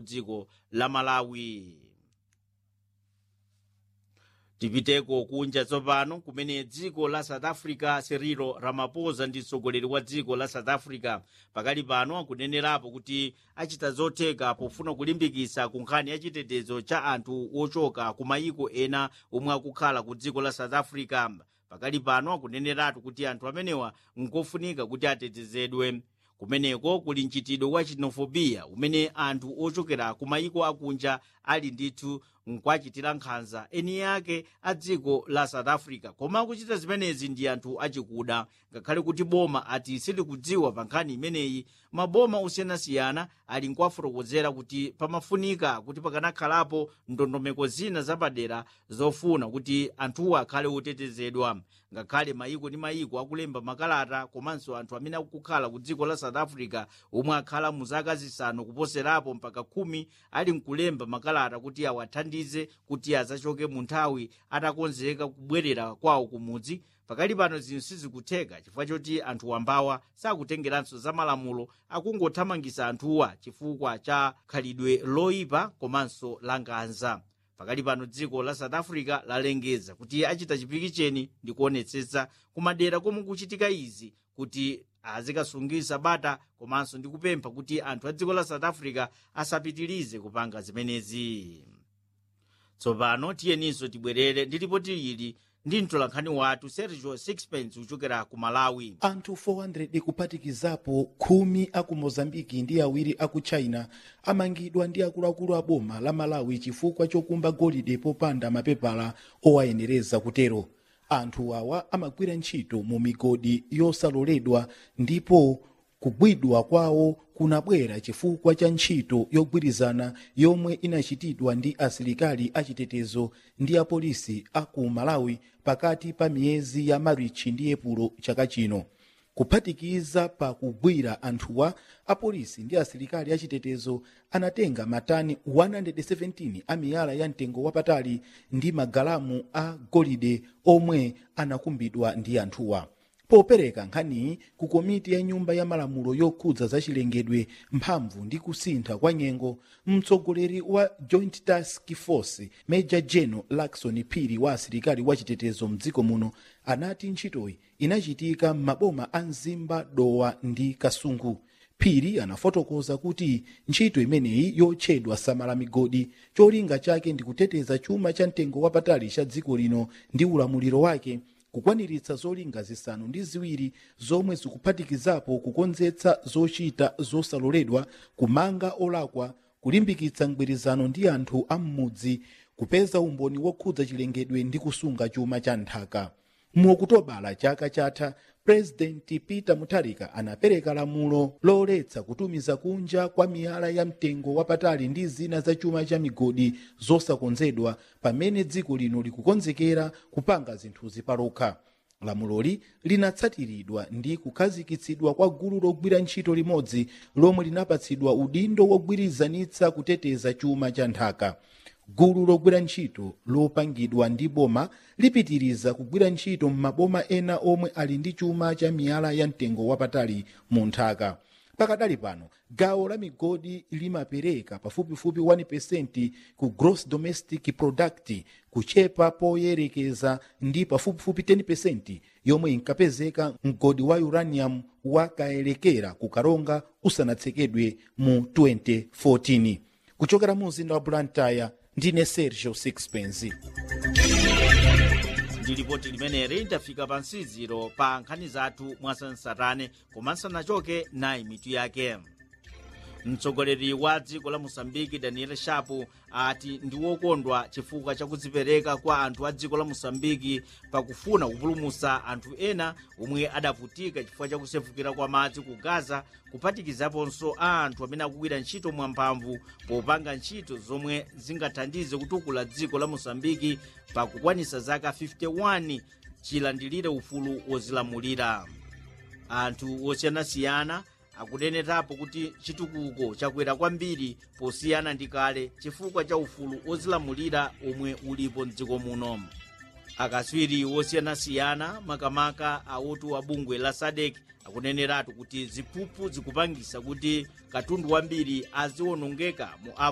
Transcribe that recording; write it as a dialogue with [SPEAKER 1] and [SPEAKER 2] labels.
[SPEAKER 1] dziko la malawi tipiteko kunja tsopano kumene dziko la south africa cyril ramaphosa ndi mtsogoleri wa dziko la south africa pakali pano akunenerapo kuti achita zotheka pofuna kulimbikitsa ku nkhani ya chitetezo cha anthu ochoka ku mayiko ena omwe akukhala ku dziko la south africa pakali pano akuneneratu kuti anthu amenewa nkofunika kuti atetezedwe kumeneko kuli mchitidwe wa xenofobiya umene anthu ochokera ku mayiko akunja ali ndithu nkwachitira nkhanza eni yake a dziko la south africa koma akuchita zimenezi ndi anthu achikuda ngakhale kuti boma ati silikudziwa pa nkhani imeneyi maboma osiyanasiyana ali nkuwafotokozera kuti pamafunika kuti pakanakhalapo ndondomeko zina zapadera zofuna kuti anthuwo akhale otetezedwa ngakhale mayiko ndi mayiko akulemba makalata komanso anthu amene akukhala ku dziko la south africa omwe akhala mu zaka zisanu kuposerapo mpaka khumi ali nkulemba makalata kuti awathandize kuti azachoke mu nthawi atakonzeka kubwerera kwawo kumudzi pakali pano zinthu sizikutheka chifukwa choti anthu wambawa sakutengeranso za malamulo akungothamangisa anthuwa chifukwa cha khalidwe loyipa komanso la nkhanza pakali pano dziko la south africa lalengeza kuti achita chipikicheni ndi kuonetsetsa kumadera komwe kuchitika izi kuti azikasungisa bata komanso ndi kupempha kuti anthu a dziko la south africa asapitirize kupanga zimenezi tsopano tiyeninso tibwerere ndi ripoti ili ndi mtolankhani wathu sergio sixpence kuchokera ku malawi
[SPEAKER 2] anthu 400 kuphatikizapo khumi aku mozambiki ndi awiri aku china amangidwa ndi akuluakulu a boma la malawi chifukwa chokumba golide popanda mapepala owayenereza kutero anthu awa amagwira ntchito mu migodi yosaloledwa ndipo kugwidwa kwawo kunabwera chifukwa cha ntchito yogwirizana yomwe inachitidwa ndi asilikali achitetezo ndi apolisi aku malawi pakati pa miyezi ya marichi ndi epulo chaka chino kuphatikiza pa kugwira anthuwa apolisi ndi asilikali achitetezo anatenga matani 117 a miyala ya mtengo wapatali ndi magalamu a golide omwe anakumbidwa ndi anthuwa popereka nkhaniyi ku komiti ya nyumba ya malamulo yokhudza zachilengedwe mphamvu ndi kusintha kwa nyengo mtsogoleri wa joint task force major general lakson phiri wa asilikali wachitetezo mdziko muno anati ntchitoyi inachitika m'maboma a mzimba dowa ndi kasungu phiri anafotokoza kuti ntchito imeneyi yotchedwa samala migodi cholinga chake ndi kuteteza chuma cha mtengo wapatali cha dziko lino ndi ulamuliro wake kukwaniritsa zolinga zisanu ndi ziwiri zomwe zikuphatikizapo kukonzetsa zochita zosaloledwa kumanga olakwa kulimbikitsa mgwirizano ndi anthu a m'mudzi kupeza umboni wokhudza chilengedwe ndi kusunga chuma cha nthaka mu okutobala chaka chatha purezidenti peter mutharika anapereka lamulo loletsa kutumiza kunja kwa miyala ya mtengo wapatali ndi zina za chuma cha migodi zosakonzedwa pamene dziko lino likukonzekera kupanga zinthuzi palokha lamuloli linatsatiridwa ndi kukhazikitsidwa kwa gulu logwira ntchito limodzi lomwe linapatsidwa udindo wogwirizanitsa kuteteza chuma cha nthaka gulu logwira ntchito lopangidwa ndi boma lipitiriza kugwira ntchito m'maboma ena omwe ali ndi chuma cha miyala ya mtengo wapatali mu nthaka pakadali pano gawo la migodi limapereka pafupifupi 1% ku gross domestic product kuchepa poyerekeza ndi pafupifupi 10% yomwe inkapezeka mgodi wa uranium wakaelekera ku karonga usanatsekedwe mu 2014 kuchokera mu mzinda wa blantyre ndine sergio sixpence
[SPEAKER 1] ndi lipoti limeneli tafika pa nsiziro pa nkhani zathu mwasansarane komanso nachoke nayi mitu yake mtsogoleri wa dziko la mosambiki daniel shapo ati ndi wokondwa chifukwa chakudzipereka kwa anthu a dziko la mosambiki pakufuna kupulumutsa anthu ena omwe adavutika chifukwa chakusefukira kwa madzi ku gaza kuphatikizaponso a anthu amene akugwira ntchito mwamphamvu popanga ntchito zomwe zingathandize kutukula dziko la mosambiki pakukwanisa zaka 51 chilandilire ufulu wozilamulira anthu osiyanasiyana akunenetapo kuti chitukuko chakwera kwambiri posiyana ndi kale chifukwa cha ufulu wozilamulira omwe ulipo mdziko muno akatswiri wosiyanasiyana makamaka awotu a bungwe la sadek akuneneratu kuti ziphuphu zikupangisa kuti katundu wambiri aziwonongeka mu